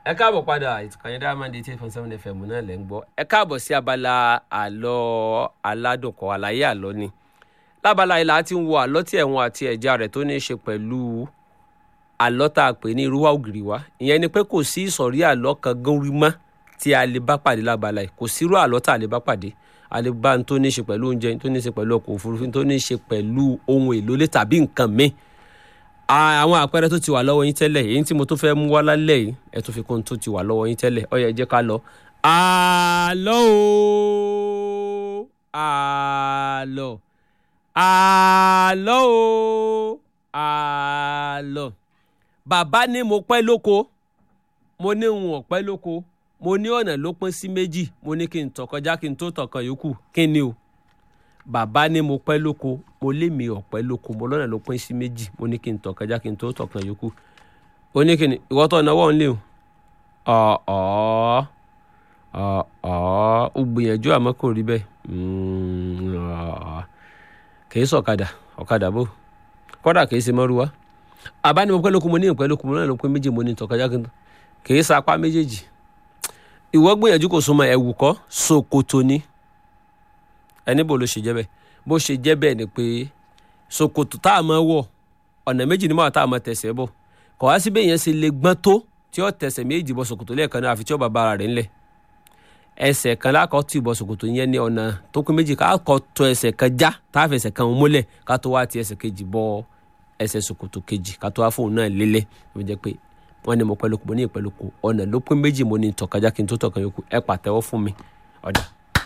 ẹ káàbọ̀ padà ìtùkànnì diamond eighty eight point seven fm náà lẹ́ ń gbọ́ ẹ káàbọ̀ sí abala àlọ́ aládùnkọ̀ àlàyé àlọ́ ni lábala ilà ti ń wo àlọ́ tí ẹ̀wọ̀n àti ẹ̀já rẹ̀ tó ní í ṣe pẹ̀lú àlọ́ tá a pè ní irúwà ògiri wa ìyẹn ni pé kò sí ìsọ̀rí àlọ́ kan górí mọ́ tí a lè bá pàdé lábala yìí kò sírú àlọ́ tá a lè bá pàdé a lè bá n tó ní í ṣe pẹ̀lú oúnjẹ tó ní í ṣe pẹ̀lú ọkọ̀ òfurufú tó ní í ṣe pẹ̀lú ohun èlò ilé tàbí nǹkan míì àwọn àpẹẹrẹ tó ti wà lọ́wọ́ yín tẹ́lẹ̀ èyí tí mo tún fẹ́ mú wá lálẹ́ yìí ẹ tún fi kún tó ti wà lọ́wọ́ yín tẹ́lẹ̀ ó yá jẹ́ ká lọ. àlọ́ o àlọ́ àlọ́ o àlọ́ bàbá ní mo pẹ́ lóko mo ní ń ọ̀pẹ́ lóko mo ní ọ̀nà ló pín sí méjì mo ní kí n tọ̀ kọjá kí n tó tọ̀ kan yòókù kí ni o bàbá ní mo pẹ́ lóko mo lé mi ọ̀pẹ́ lóko mo lọ́nà ló pín sí méjì mo ní kí n tọ̀ kọjá kí n tó tọ̀ kan yòókù ó ní kí ni ìwọ́ tó náwó ń lé o ọ̀ọ́ ọ̀ọ́ ó gbìyànjú àmọ́ kò rí bẹ́ẹ̀ kìí sọ̀kadà ọ̀kadà bò kọ́dà kìí ṣe mọ́rúwá àbá ní mo pẹ́ lóko mo ní ìpẹ́ lóko mo lọ́nà ló pín méjì mo ní tọ̀ kọjá kí n tó kìí sapá méjèèjì ìwọ gbìyànjú kò súnmọ́ ẹ̀wù kọ́ ṣòkòtò ni ẹni bò ló ṣe jẹ́ bẹ́ẹ̀ bó ṣe jẹ́ bẹ́ẹ̀ ni pé ṣòkòtò tá a máa wọ̀ ọ̀nà méjì ni máa tá a máa tẹ̀sẹ̀ bọ̀ kọ̀ wá síbẹ̀ yẹn ṣe lè gbọ́n tó tí ó tẹ̀sẹ̀ méjì bọ̀ ṣòkòtò lẹ́ẹ̀kan náà àfi tí ó bá bára rẹ̀ ńlẹ̀ ẹsẹ̀ kan lákọ̀ tì bọ̀ ṣòkòtò yẹn ní ọ̀nà tó pín méjì ká kọ́ tó ẹsẹ̀ kan já tá a fẹsẹ̀ kan múlẹ̀ ká tó wá ti ẹsẹ̀ kejì bọ̀ ẹsẹ̀ ṣòkòtò kejì ká tó wá fóun náà lélẹ̀ ó jẹ́ pé wọ́n ní mo pẹ́ lóko mo ní ìpẹ́ lóko ọ̀nà ló pín méjì mo ní tọ̀kájá kí n tó tọ̀kan yòókù ẹ pàtẹ́wọ́ fún mi ọ̀dà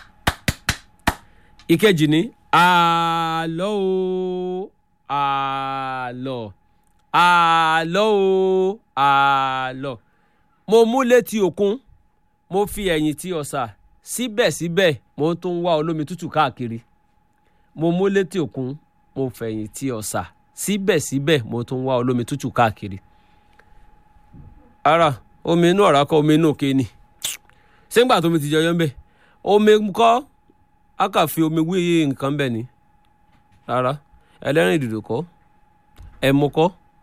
ìkejì ni àlọ́ o àlọ́ àlọ́ o àlọ́ mo mú létí òkun mo fi ẹ̀yìn tí ọ̀sà síbẹ̀síbẹ̀ mo tún wá olómi tútù káàkiri mo mú létí òkun mo fẹ̀yìn tí ọ̀sà síbẹ̀síbẹ̀ mo tún wá olómi tútù káàkiri ara omi inú ọ̀rá kọ́ omi inú òkè ni ṣé ń gbà tómi ti jọyọ́ ń bẹ̀ omi kọ́ a kà fi omi wí nǹkan bẹ́ẹ̀ ni rárá ẹlẹ́rìn ìdìdò kọ́ ẹ̀mú kọ́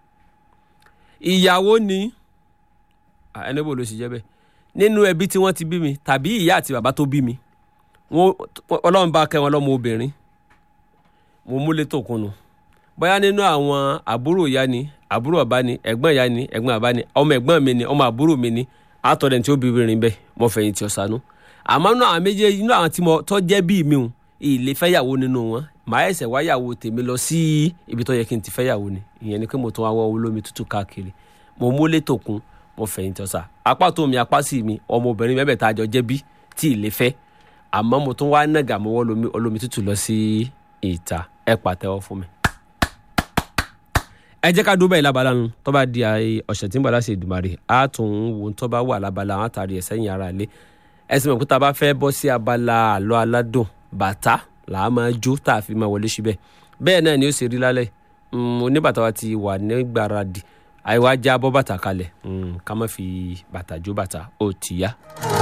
ìyàwó ni ẹni bò ló sì jẹ́ bẹ́ẹ̀ nínú ẹbí tí wọ́n ti bí mi tàbí ìyá àti bàbá tó bí mi ọlọ́run bá kẹ́ wọn lọ́mọ obìnrin mo múlé tó kunu bóyá nínú àwọn àbúrò ìyá ni àbúrò bàbá ni ẹ̀gbọ́n ìyá ni ẹ̀gbọ́n bàbá ni ọmọ ẹ̀gbọ́n mi ni ọmọ àbúrò mi ni àtọ̀dẹ̀ tí ó bí obìnrin bẹ́ẹ̀ mo fẹ̀yìntì ọ̀sánú àmọ́ inú àwọn méjèèjì inú àwọn tí mo tọ́ jẹ́ bíi mi hùn ilé fẹ́yàwó nínú wọn màá ẹ̀sẹ̀ wáyàwó tèmi lọ sí ibi tó yẹ kí n ti fẹ́yàwó ni ìyẹn ni pé mo tún wá wọ́n olómi tútù káàkiri mo múlé tòkun mo fẹ̀yìntì ọ̀sà apá tó mi apá sí mi ọmọbìnrin mẹ́bẹ̀ẹ́ta àjọ jẹ́ bí tí ilé fẹ́ àmọ́ mo tún wá nàgà mo wọ́ olómi tútù lọ sí ìta ẹ pàtẹ́wọ́ fún mi. ẹ jẹ́ ká dúró bẹ́ẹ̀ lábala nu tó bá di ọ̀sẹ̀ tí ń bọ̀ láti Èdùmàrè á tún wo tó bá wà lábala àwọn àtàrí ẹ̀ sẹ́yìn ara ilé ẹsìn mọ̀ pé tá a bá fẹ́ bọ́ sí abala àlọ́ aládùn bàtà là á máa jó tá a fi máa wọlé síbẹ̀ bẹ́ẹ̀ náà ni ó ṣe rí lálẹ́ oníbàtà wa ti wà ní gbáradì àìwá já bọ́ bàtà kalẹ̀ ká má fi bàtà jó bàtà ó ti yá.